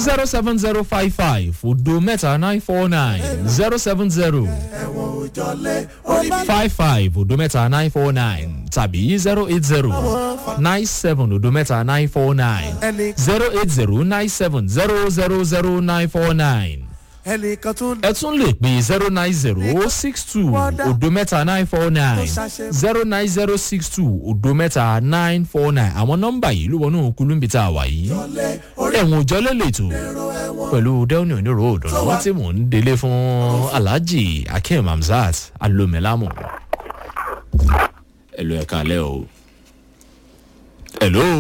zero seven zero five five odo mẹ́ta nine four nine zero seven zero five five odo mẹ́ta nine four nine tàbí zero eight zero nine seven odo mẹ́ta nine four nine zero eight zero nine seven zero zero zero nine four nine ẹnìkan tún ẹ tún lè pè zero nine zero six two odo mẹ́ta nine four nine zero nine zero six two odo mẹ́ta nine four nine àwọn nọ́mbà yìí ló wọnú kulumbi tá a wà yìí ẹ̀wọ̀n òjọ́lẹ̀ lètò pẹ̀lú dẹ́wọ̀nì onírò òdùnnú wọ́n ti mò ń délé fún alhaji akeem hamzat alomelamu ẹ̀lò ẹ̀ka alẹ́ o ẹ̀lò.